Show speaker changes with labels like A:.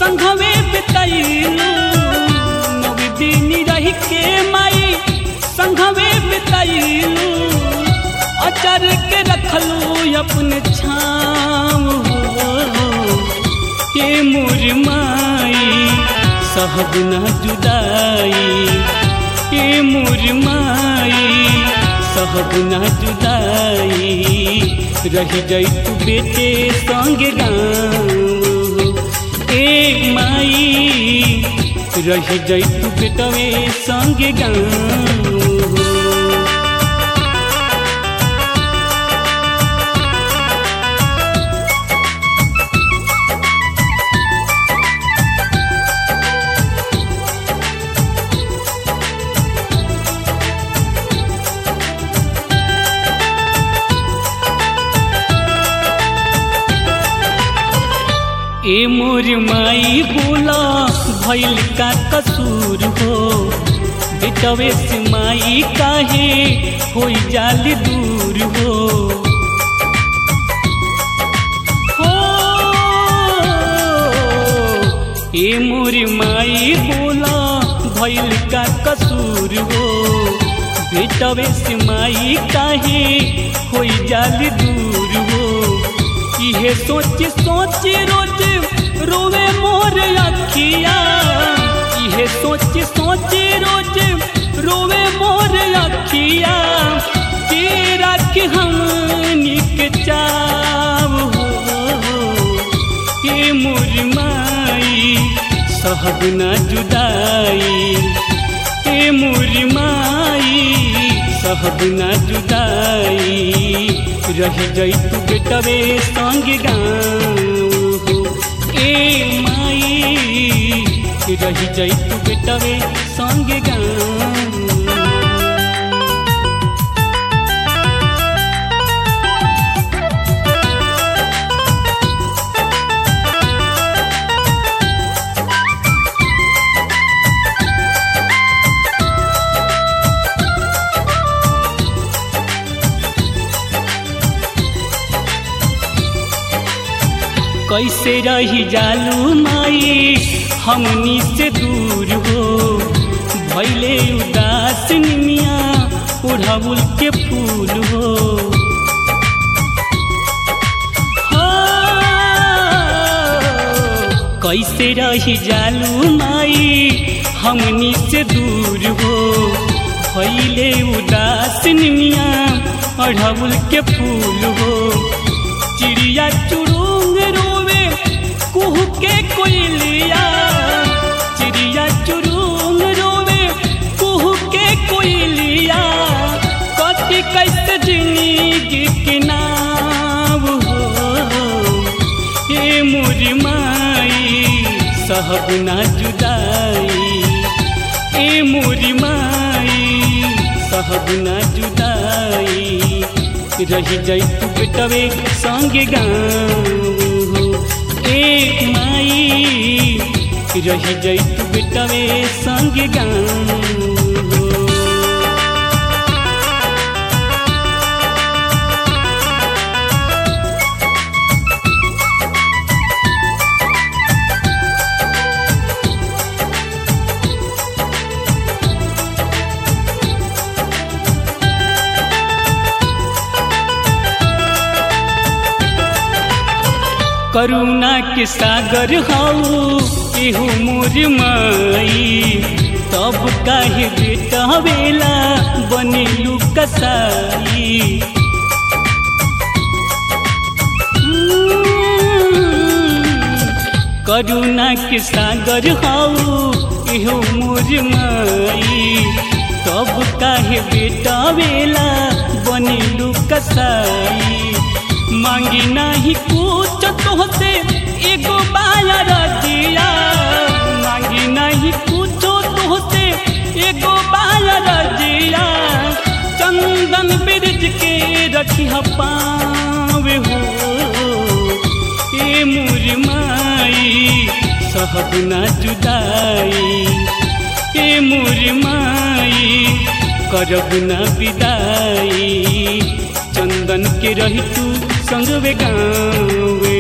A: संघवे बितैलू नव दिन रह के माई संघवे बितैलू अचर के रखलू अपने छाव के मोर माई सहब न जुदाई के मोर माई सहब न जुदाई रह जाई तू बेटे संग गाँव ए माई रह जाई तू बेटवे संग गाँव ए मोर माई बोला भैल का कसूर हो बेटवे से माई काहे होई जाल दूर हो हो ए मोर माई बोला भैल का कसूर हो बेटवे से माई काहे होई जाल दूर हो इहे सोच सोच रोज रोवे मोर अखिया इहे सोच सोच रोज रोवे मोर अखिया के रख हम निक चाव हो के मोर माई सहब न जुदाई के मोर माई सहब न जुदाई रह जाई तू बेटवे संग गाँव ए माई रह जाई तू बेटवे संग गाँव कैसे रही जालू माई हमनी से दूर हो भैले उदास निमिया उड़ाउल के फूल हो कैसे रही जालू माई हमनी से दूर हो भैले उदास निमिया अढ़ाउल के फूल हो चिड़िया चुड़ूंग रोवे कुह के कोयलिया चिड़िया चुड़ूंग रोवे कुह के कोयलिया कटी कैसे जिंदगी के नाव हो हे मोर माई सहब ना जुदाई ए मोर माई सहब ना जुदाई रह जाई तू बेटवे संग गाँव ए माई रह जाई तू बेटवे संग गाँव करुणा के सागर हाउ एहू मोर माई तब काहे बेटा बेला बनेलू कसाई करुणा के सागर हाउ एहू मोर माई तब काहे बेटा बेला बनेलू कसाई मांगी नहीं कुछ तोहसे एगो बाया रजिया मांगी नहीं कुछ तोहसे एगो बाया रजिया चंदन ब्रिज के रखी पावे हो ए मोर माई सहब ना जुदाई ए मोर माई करब ना विदाई चंदन के रही तू संग वे गाँव